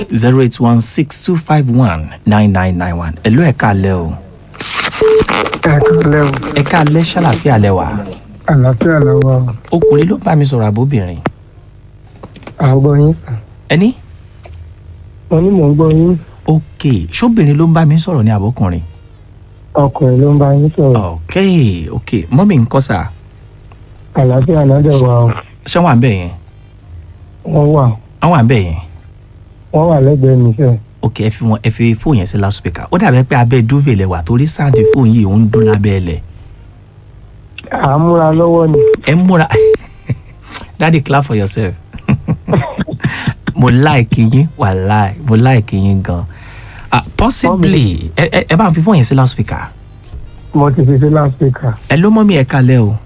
zero eight one six two five one nine nine nine one ẹ̀lú ẹ̀ka alẹ́ o ẹ kálẹ̀ o ẹ̀ka alẹ́ ṣàlàfíà lẹ́wà àlàáfíà lọ́wọ́ o ọkùnrin ló bá mi sọ̀rọ̀ àbóbìnrin à ń gbọ́ yín sàn ẹni mo ní mò ń gbọ́ yín ok ṣóbìnrin ló ń bá mi sọ̀rọ̀ ní àbókùnrin ọkùnrin ló ń bá yín sọ̀rọ̀ ok ok mọ́mí ń kọ́ sà àlàáfíà náà dẹ̀ wà o ṣé wọ́n à ń bẹ̀ yẹn wọ́n wà àwọn à ń bẹ̀ yẹn wọ́n wà lẹ́gbẹ̀ẹ́ mi sẹ́ ok ẹ fi wọn ẹ fi fóònù yẹn sí loudspeaker ó dàbẹ́ pé abẹ́ dúvè lẹ wà torí sáàdì fóònù yìí ó ń dún lábẹ́ ẹlẹ̀ à ń múra lọ́wọ́ ni ẹ ń múra daddy clap for yourself mo like yín wàláì mo like yín gan ah possibly ẹ ẹ ẹ bá ń fi fóònù yẹn sí loudspeaker mo ti fi sí láspíkà ẹ ló mọ́ mi ẹ kalẹ̀ o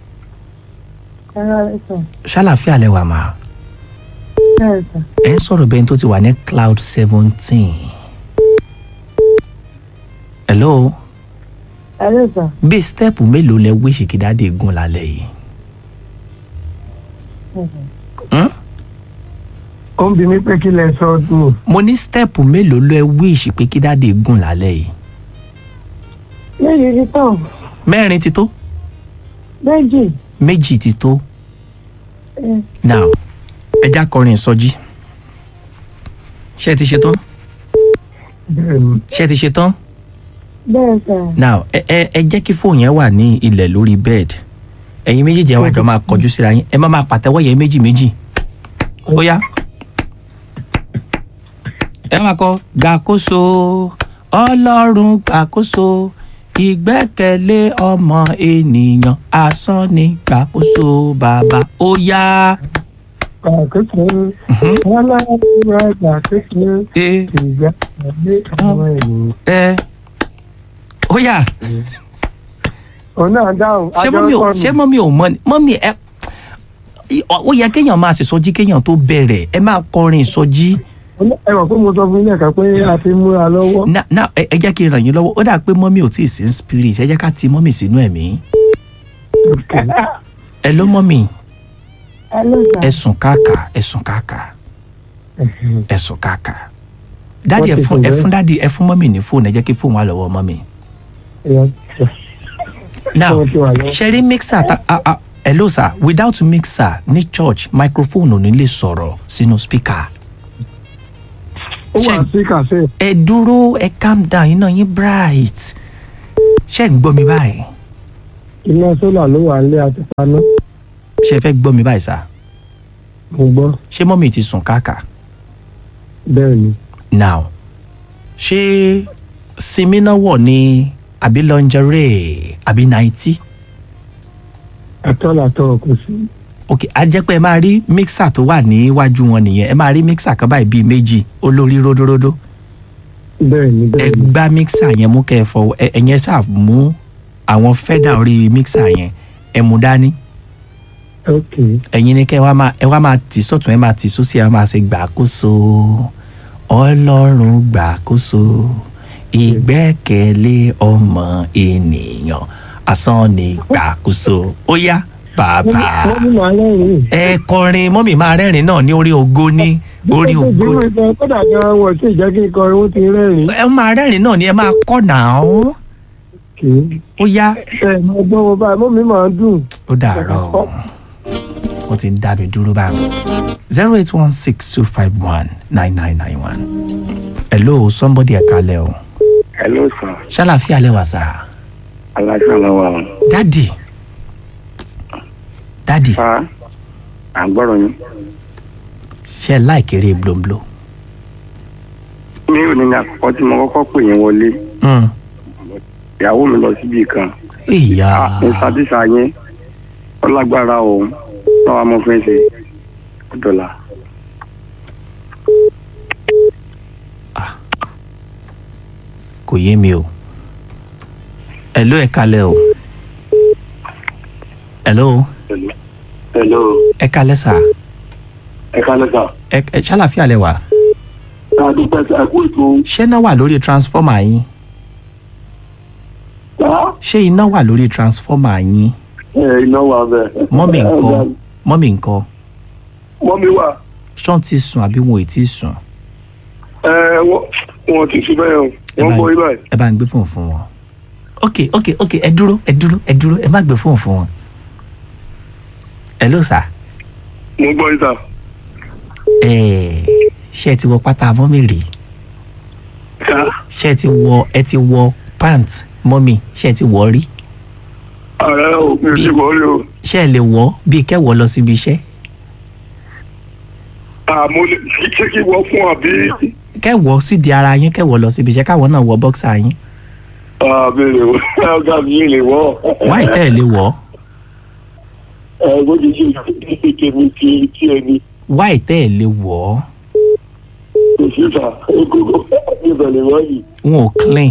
ṣàlàfíà lẹ wà máa ẹ ń sọ̀rọ̀ bẹ́ẹ̀ tó ti wà ní cloud seventeen. hello bí stẹ́ẹ̀pù mélòó lẹ wíṣì kí dáadé gùn lálẹ́ yìí. Hmm? ó ń bi mí pé kí lẹ sọ ọdún mo ní stẹ́ẹ̀pù mélòó lẹ wíṣì pé kí dáadé gùn lálẹ́ yìí. méjì ti tán mẹ́rin ti tó méjì méjì ti tó. now ẹja kọrin ìsọjí ṣé ẹ ti ṣe tán bẹ́ẹ̀ ni ṣé ẹ ti ṣe tán bẹ́ẹ̀ sà now ẹ ẹ ẹ jẹ́ kí fóònù yẹn wà ní ilẹ̀ lórí bed ẹ̀yin méjèèjì ẹ wá jọ máa kọjú síra yín ẹ má máa pàtẹ́wọ́ yẹn méjì méjì ó yá ẹ máa kọ gbàkóso ọlọ́run gbàkóso ìgbẹ́kẹ̀lé ọmọ ènìyàn asán ni gbàkóso bàbá ó yá. àkókò wọn lára ìgbà kékeré ẹ ìgbà ilé àwọn ènìyàn ẹ ó yá. òun náà dáhùn ṣé mọ́mí ò ṣé mọ́mí ò mọ́ ni mọ́mí ẹ ó yẹ kéèyàn máa ṣèṣọjí kéèyàn tó bẹ̀rẹ̀ ẹ máa kọrin ìsọjí ẹ mọ̀ pé mo sọ fún yín ẹ̀ka pé a ti múra lọ́wọ́ na na ẹ ẹ jẹ́ kí n ràn yín lọ́wọ́ ó dà pé mọ́mí ò tí ì sí in spirit ẹ jẹ́ ká ti mọ́mí sínú ẹ̀mí ẹ ló mọ́mí ẹ ló sà ẹ sùn káàkà ẹ sùn káàkà ẹ sùn káàkà dáàdi ẹ fún ẹ fún dáàdi ẹ fún mọ́mí ní fóònù ẹ jẹ́ kí fóònù wà lọ́wọ́ mọ́mí now Fóònù ti wà lọ́wọ́. ṣe rí mixer ta ah ah hello sir without mixer ní church microphone ò ní lè sọ̀rọ̀ sínú speaker ó wà ṣe- sí kàfé ẹ dúró ẹ calm down iná yín bright ṣé ń gbọ́ mi báyìí iná sólà ló wà nílé àti paná ṣé ẹ fẹ́ gbọ́ mi báyìí sá mo gbọ́ ṣé mọ́mí ti sùn káàkà bẹ́ẹ̀ ni now ṣé sinmi náà wọ̀ ní àbí lingerie àbí náìtì àtọ́làtọ́ kò sí ok a jẹ́ pé ẹ máa rí mixer tó wà níwájú wọn nìyẹn ẹ máa rí mixer kan báyìí bíi méjì olórí ródóródó bẹ́ẹ̀ ni ẹ bẹ́ẹ̀ ni gbá mixer yẹn mú kẹ́ ẹ fọwọ́ ẹ ẹ̀yẹn ṣáà mú àwọn fẹ́dà orí mixer yẹn ẹ mú dání ok ẹ̀yin ni kẹ́ ẹ wá máa ẹ wá máa tì sọ́tún ẹ máa tì sósì ẹ máa ṣe gbàkóso ọlọ́run gbàkóso ìgbẹ́kẹ̀lé ọmọ ènìyàn asán ni gbàkóso ó yá bàbá wọ́n ní màá lẹ́yìn ẹ kọrin mọ́mì máa rẹ́rìn náà ní orí ògo ní orí ògo ìgbìmọ̀ ìgbà kódà gan wọ̀ sí ìjẹ́ kí n kọrin ó ti rẹ́rìn ẹ máa rẹ́rìn náà ni ẹ máa kọ́ náà kì í ó yá ẹ mọ gbọ́ wọn báyìí mọ́ mi máa ń dùn ó dàárọ̀ wọ́n ti ń dá mi dúró báyìí zero eight one six two five one nine nine nine one hello somebody ẹ̀ka lẹ́ o hello sir ṣàlàfíà lẹ́wà sá aláṣà lọ́wọ́ àwọn. dádì dádì fa à ń gbọ́rọ̀ yín. ṣe láìkéré blombló ní òní ní àkọ́kọ́ tí mo kọ́kọ́ pè yín wọlé Mm. ìyàwó mi lọ síbi kan ìyá ní sadisa yín ó lágbára o náà wàá mọ fún ṣe dọ́là. kò yé mi o hello ẹ̀ka lẹ́ o hello hello ẹ̀ka lẹ́ sà ẹ kálẹ́ sà. ẹ ẹ ṣàlàfíà lẹ́wà ká dúpẹ́ sí ẹkú ètò ṣé iná wà lórí transformer yín ṣé iná wà lórí transformer yín iná wà bẹ́ẹ̀. mọ́mì ńkọ́ mọ́mì ńkọ́ mọ́mí wà ṣọ́n ti sùn àbí wọn ò tí ì sùn wọ́n wọ́n ti fi bẹ́ẹ̀ o ẹ wọ́n bá bọ́ ibà yìí. ẹ bá ń gbé fóònù fún wọn ok ok ok ẹ dúró ẹ dúró ẹ dúró ẹ má gbé fóònù fún wọn hello sir mo gbọ́ yìí sà. ẹ ṣé ẹ ti wọ pátá mọ́mì rí sà ṣé ẹ ti wọ ẹ ti wọ pant mọ́mì ṣé ẹ ti wọ rí ààrẹ o mi ò ti wọ́ rí o. ṣé ẹ lè wọ bíi kẹwọ lọ síbi iṣẹ́ àmọ́ lè ṣé kí wọ́n fún àbí. kẹwọ sídìí ara yín kẹwọ lọ síbi iṣẹ́ káwọn náà wọ bọ́ksà yín àbí lè wọ́ ọ̀gá mi lè wọ́. wáì tẹ́ ẹ lè wọ ẹ bó ti ṣe ṣe tèmi ti ti ẹni wáì tẹ́ ẹ lè wọ kò sí sà egungun ibẹ̀ lè wọ́ yìí. wọn ò clean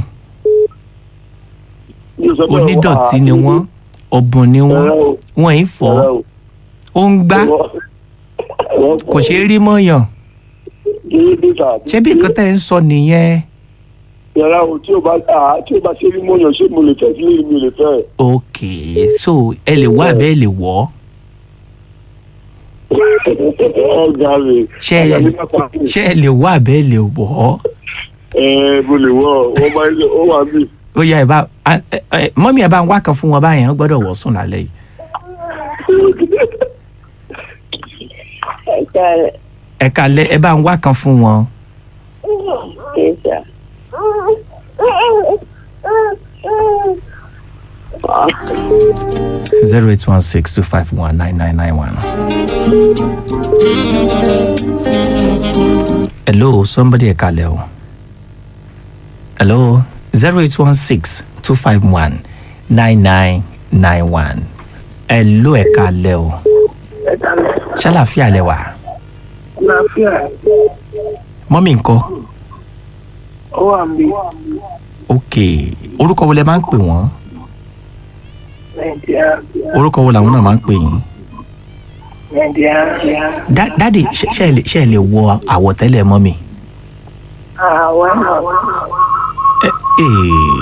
Mi ò sọ pé onídọ̀tí ni wọ́n ọ̀bùn ni wọ́n Ẹ̀rọ o, wọ́n ì fọ́ ẹ̀rọ o. ó ń gbá Wọ́n kò ṣeé rí mọ́yàn kéré dé sà. ṣé bí nǹkan tẹ́ ẹ ń sọ nìyẹn yàrá o tí o bá a tí o bá ṣe rí mọ́yàn ṣé mo lè fẹ́ sílé mi lè fẹ́. ok so ẹ lè wá abẹ́ ẹ lè wọ̀ ọ́ ọ̀gá mi. ṣé ẹ ọ̀gá mi má pa mí. ṣé ẹ lè wá abẹ́ ẹ lè wọ̀ ọ́ ẹ mo lè wọ wọ́n máa ń ó wà mí. ó yá ẹ bá a- ẹ- ẹ- mọ́mí ẹ bá ń wá kan fún wọn báyẹn wọ́n gbọ́dọ̀ wọ̀ sùn lálẹ́ yìí ẹ̀ka rẹ̀ ẹ kalẹ̀ ẹ bá ń wá kan fún wọn kẹta. zero eight one six two five one nine nine nine one. hello somebody ẹ kalẹ̀ o hello zero eight one six two five one nine nine nine one hello ẹ kalẹ̀ o ẹ̀ka rẹ̀ ṣàlàfíà lẹ wà láfíà mọ́mí ńkọ́ ó wà mí ok orúkọ wo lẹ máa ń pè wọ́n nàìjíríà orúkọ wo làwọn náà máa ń pè yín nàìjíríà Dá- dáàdì ṣe ṣe ẹ lè- ṣe ẹ lè wọ àwọ̀tẹ́lẹ̀ mọ́mí. àwa àwa Ẹ- ee.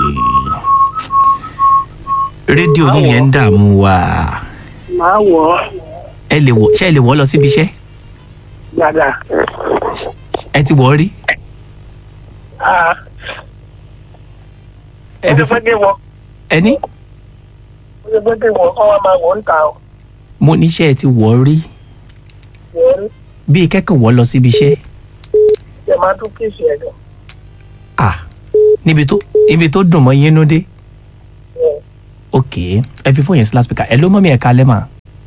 rédíò yín yẹn ń dààmú wa máa wọ̀ ọ́ ẹ lè wọ ṣé ẹ lè wọ lọ síbi iṣẹ́ gbàdà. ẹ ti wọ rí ẹ ó fi ti fún pẹ́ dé wọ ẹ ní ó ti pẹ́ dé wọ kọ́ wa máa wọ̀ ń ta ọ́ mo ní ṣé ẹ ti wọ rí wọ́n rí bíi kẹ́kọ̀ọ́ wọ lọ síbi iṣẹ́ ṣe máa tún kíìsì ẹ̀ lọ. ah níbi tó ibi tó dùn mọ́ yín nú dé ok ẹ fi fún yẹn sí láspíkà ẹ ló mọ́ mi ẹ̀ kalẹ́ mà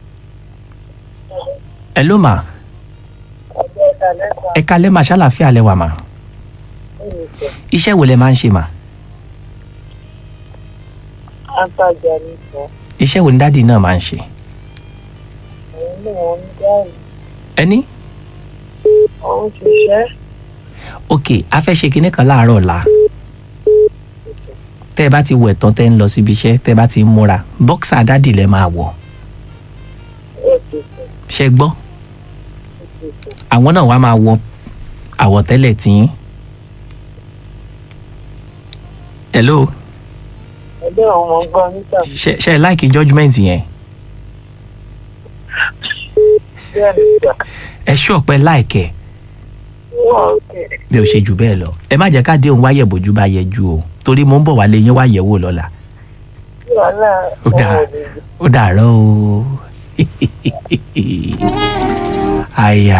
ẹ ló mà ọjọ́ ìta lẹ́ta ẹ kalẹ́ mà ṣàlàfíà lẹ wà mà ìrìnsẹ̀ iṣẹ́ wo lẹ máa ń ṣe mà àtàjà ní sọ iṣẹ́ wo ni dáàdì náà máa ń ṣe òun ní wọn ń dáhùn ẹni òun ṣiṣẹ́ ok a fẹ́ ṣe kinní kan láàárọ̀ ọ̀la tẹ́ ẹ bá ti wẹ̀ tán tẹ́ ń lọ síbi iṣẹ́ tẹ́ ẹ bá ti ń múra bọ́ksà dádì lẹ máa wọ̀ ètò ṣe gbọ́ àwọn náà wàá máa wọ àwọ̀tẹ́lẹ̀ tiyín. hello ẹgbẹ́ àwọn ọmọ ọgbọ́n níta ṣe ṣe ẹ láìkí judgement yẹn bẹ́ẹ̀ níta ẹ ṣú ọ̀pẹ láìkẹ́ wọ́n kẹ̀ bí o ṣe jù bẹ́ẹ̀ lọ ẹ má jẹ́ ká dé òun wáyẹ̀ bójú bá yẹ ju o torí mo ń bọ̀ wálé yín wáyẹ̀ wò lọ́la wàhálà Ó dáa. ó dàárọ̀ o àyà.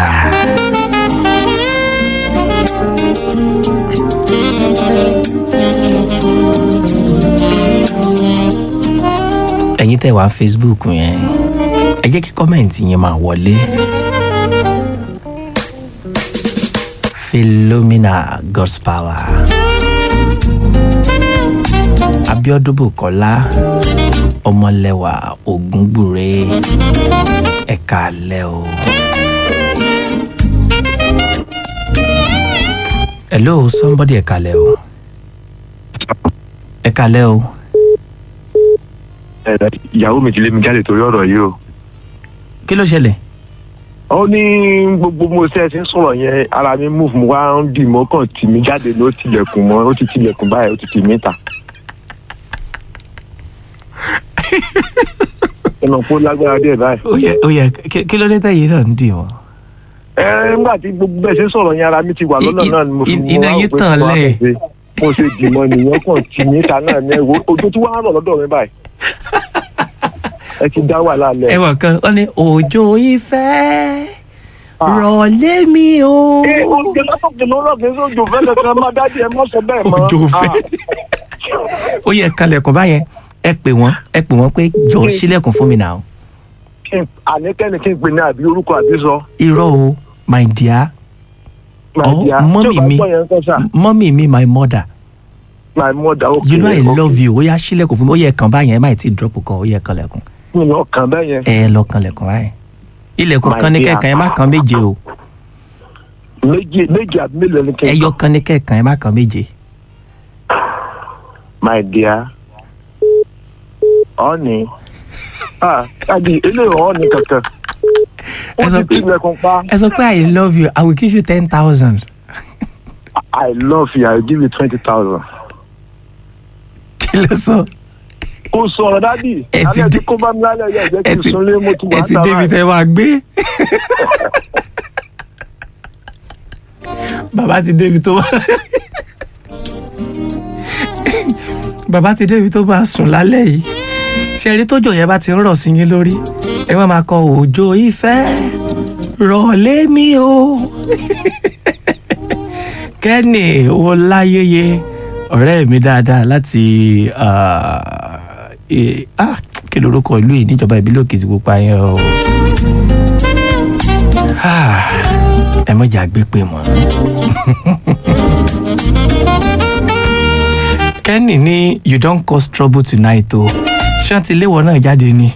ẹ̀yin tẹ́ wà á facebook yẹn ẹ jẹ́ kí kọ́mẹ̀ntì yẹn máa wọlé. philomena god's power abiodun bukola ọmọlẹ́wà ògúngbùrẹ ẹ̀ka alẹ́ o. hello somebody ẹ̀ka alẹ́ o. ẹ̀ka alẹ́ o. ẹ ìyàwó mi ti lé mi jáde torí ọ̀rọ̀ yìí o. kí ló ṣẹlẹ̀. ó ní gbogbo mo ṣe ẹ ti ń sọ̀rọ̀ yẹn ara mi move mo wá ń dì mọ́ kàn tì mí jáde ló tilẹ̀kùn mọ́ ó ti tilẹ̀kùn báyìí ó ti tì mí ta. ẹnà kó lágbára díẹ̀ báyìí. ó yẹ ó yẹ kí- kí ló dé tẹ̀yìn náà ń dì wọ́n. ẹ nígbà tí gbogbo bẹ́ẹ̀ ṣe ń sọ̀rọ̀ yẹn ara mi ti wà lọ́nà I- náà ni mo fi i- mo iná wá yín rò pé tàn kí wọ́n á lẹ̀. fẹ́ ṣe. mo ṣe dìmọ̀ nìyẹn kàn tì mí ta náà ní ẹ̀wọ̀ ojú tí wọ́n á rọ̀ lọ́dọ̀ mi báyìí ẹ ti dá wàhálà lẹ̀. ẹ wọ̀ kan ó ní òjò ìfẹ́ rọ̀ lé mi o. Ẹ, oúnjẹ lọ́sọ̀kè lọ́rọ̀ kì í sójú òfẹ́ kankan máa dájú ẹ má sọ bẹ́ẹ̀ mọ́. òjò ìfẹ́ ó yẹ kalẹ̀kùn báyẹn ẹ pè wọ́n ẹ pè wọ́n pé jọ sílẹ̀kùn fún mi náà. Kí n- àníkẹ́ni kí n pè ní àbí orúkọ àbí sọ. irọ́ o my dear My Oh, dear. mọ́mì Tí o bá mi. gbọ́ yẹn kọ́ sà, mọ́mì mi my mother my mother, okay, you know i okay. love you ó yá sílẹ̀kùn fún mi ó yẹ kàn báyẹn ẹ má ti drop kọ ó yẹ kanlẹ̀kùn Mi lọ kàn bẹ́ẹ̀ yẹn. ẹ lọ kanlẹ̀kùn báyẹn ilẹ̀kùn My kan ní dear. kẹ̀kàn ẹ má kan méje o Méjì méjì àbí mélòó ni kí n ẹyọ kan ní kẹ̀kàn ẹ má kan méje My dear. Ọ́ni. Ah, Adi, eléyìí ọ́ni kankan. Ó Ẹ sọ ti pé- tilẹ̀kùn pa. ẹ sọ pé i love you i will give you ten thousand I love you, I will give you twenty thousand. kí ló sọ Kò sọ̀rọ̀ dádì. Ẹ ti Alẹ́ dé- tí kò bá mi lálẹ́ yẹ jẹ́ ẹ kí n ti sunlé mo ti ẹ wà ti ń débi tẹ wá gbé bàbá ti débi tó wá bàbá ti débi tó bá sùn lálẹ́ yìí ṣe eré tójò yẹn bá ti ń rọ̀ sí yín lórí ẹ wọ́n máa kọ òjò ìfẹ́ rọ̀ lé mi o kẹ́nì ọláyẹyẹ ọ̀rẹ́ mi dáadáa láti ah, eh, ah, kí lorúkọ ìlú yìí níjọba ìbílẹ̀ Òkìtìpupa yẹn o Ah, ẹ mọ̀jà gbé pé mọ́. kẹ́nì ní you don cause trouble tonight o ṣé ti léwọ náà jáde ni.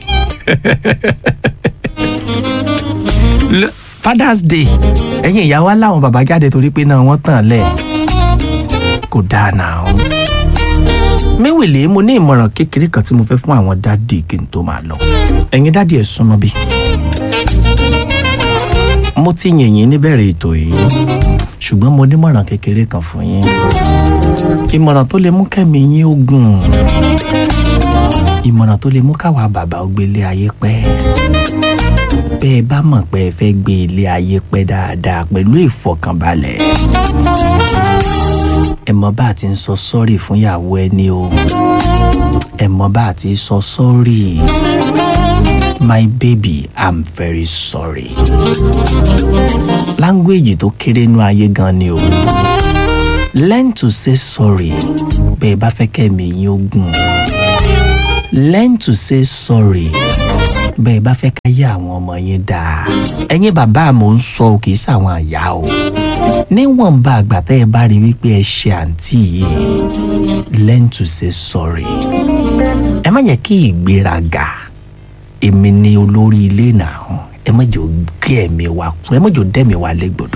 Lo- Father's Day ẹ̀yin ìyá wa láwọn bàbá jáde torí pé náà wọ́n tàn lẹ̀ kò dáa náà o. mẹ́wìlì mo ní ìmọ̀ràn kékeré kan tí mo fẹ́ fún àwọn dádì kí n tó máa lọ ẹ̀yin dádì ẹ̀ súnmọ́ bí. mo ti yìnyín níbẹ̀rẹ̀ ètò yìí ṣùgbọ́n mo nímọ̀ràn kékeré kan fún yín ìmọ̀ràn tó lè mú kẹ́mi yín ó gùn ìmọ̀ràn tó lè mú káwa bàbá ó gbélé ayé pẹ́ bẹ́ ẹ bá mọ̀ pé ẹ fẹ́ gbé ilé ayé pẹ́ dáadáa pẹ̀lú ìfọ̀kànbalẹ̀ ẹ mọ bá a ti ń sọ sọ́ọ̀rì fún ìyàwó ẹni o ẹ mọ bá a ti sọ sọ́ọ̀rì my baby i'm very sorry language tó kéré nú ayé gan ni o learn to say sorry bẹ́ẹ̀ bá fẹ́ kẹ́mi yín ó gùn learn to say sorry bẹ́ẹ̀ bá fẹ́ káyé àwọn ọmọ yín dáa ẹ̀yin bàbá mò ń sọ ò kì í sàwọn àyà o níwọ̀nba àgbà tẹ́ ẹ bá rí wípé ẹ ṣe àǹtí yìí learn to say sorry ẹ má jẹ́ kí ìgbéraga èmi ni olórí ilé náà ẹ má jẹ́ gé ẹ̀mí wa kú ẹ má jẹ́ dẹ́mi wa légbodò.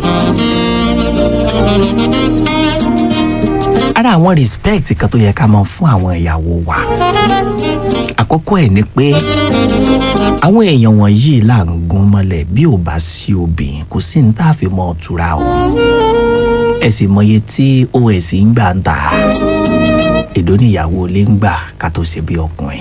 ara àwọn respect kan tó yẹ ká máa fún àwọn ìyàwó wa àkọ́kọ́ ẹ̀ ni pé àwọn èèyàn wọ̀nyí là ń gún mọ́lẹ̀ bí ò bá sí obìnrin kò sí ní tá a fi mọ́ ọ tura o ẹ sì mọye tí os ń gbà ń tà èdò níyàwó ilé ń gbà ká tó ṣe bí ọkùnrin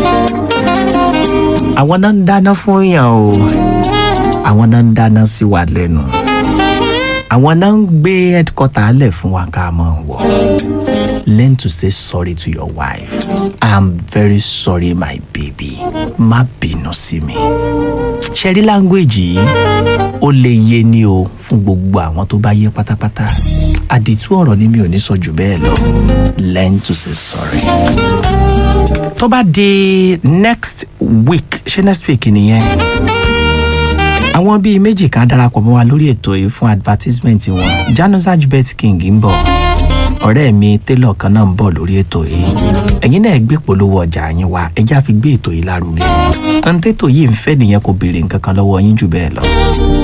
àwọn náà ń dáná fún yàn o àwọn náà ń dáná sí wa lẹ́nu àwọn náà ń gbé headquarter lẹ̀ fún wa ká máa wọ̀ learn to say sorry to your wife i'm very sorry my baby má bínú sí mi ṣẹ́rí language yìí ó lè yé ni o fún gbogbo àwọn tó bá yé pátápátá àdìtú ọ̀rọ̀ ni mi ò ní sọ jù bẹ́ẹ̀ lọ learn to say sorry tó bá di next week ṣé next week nìyẹn àwọn bíi méjì kan darapọ̀ mọ́ wa lórí ètò yìí fún advertisement wọn januzaj bet king ń bọ̀ ọ̀rẹ́ mi taylor kan náà ń bọ̀ lórí ètò yìí ẹ̀yin náà gbé polówó ọjà yín wá ẹjẹ́ àfi gbé ètò yìí lárugẹ ntẹ́tò yìí ń fẹ́ nìyẹn kò béèrè nǹkan kan lọ́wọ́ yín jù bẹ́ẹ̀ lọ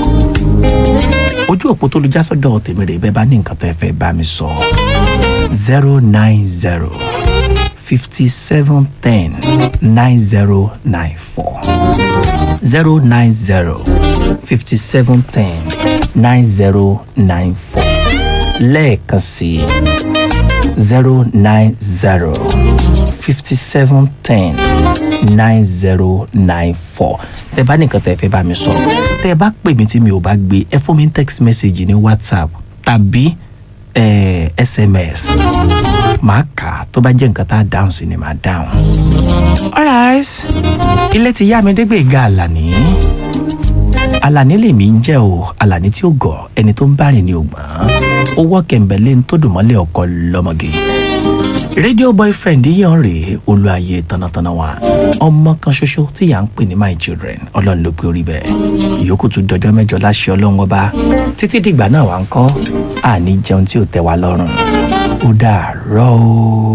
ojú òpó tó lu jásọ́dọ̀ tèmi rè bẹ́ẹ̀ bá ní nǹkan tẹ́ fẹ́ bá mi sọ zero nine zero fifty seven ten nine zero nine four zero nine zero fifty seven ten nine zero nine four lẹ́ẹ̀kan sí zero nine zero fifty seven ten nine zero nine four tẹ bá nìkan tẹ fẹ́ bá mi sọ tẹ bá pè mí tí mi ò bá gbé ẹ fún mi ní text message ní whatsapp tàbí eh, sms màá kà á tó bá jẹ́ nǹkan tá a dáhùn sí ni màá dáhùn. alright ilé ti yá mi dégbè ga àlàní àlàní lèmi ń jẹ́ o àlàní tí ó gọ̀ ẹni tó ń bá rìn ní ògbọ́n ó wọ́ kẹ̀ǹbẹ̀lẹ́ ń tó dùn mọ́lẹ̀ ọkọ lọ́mọge rédíò boyfriend yíyan rèé olùayé tanatana wa ọmọ kan ṣoṣo tí yà ń pè ní my children ọlọ́run ló pé orí bẹ́ẹ̀ ìyókù tún dọjọ́ mẹ́jọ láṣẹ ọlọ́run ọba títí dìgbà náà wà ń kọ́ àní jẹun tí ò tẹ́ wa lọ́rùn ó dàárọ̀ o.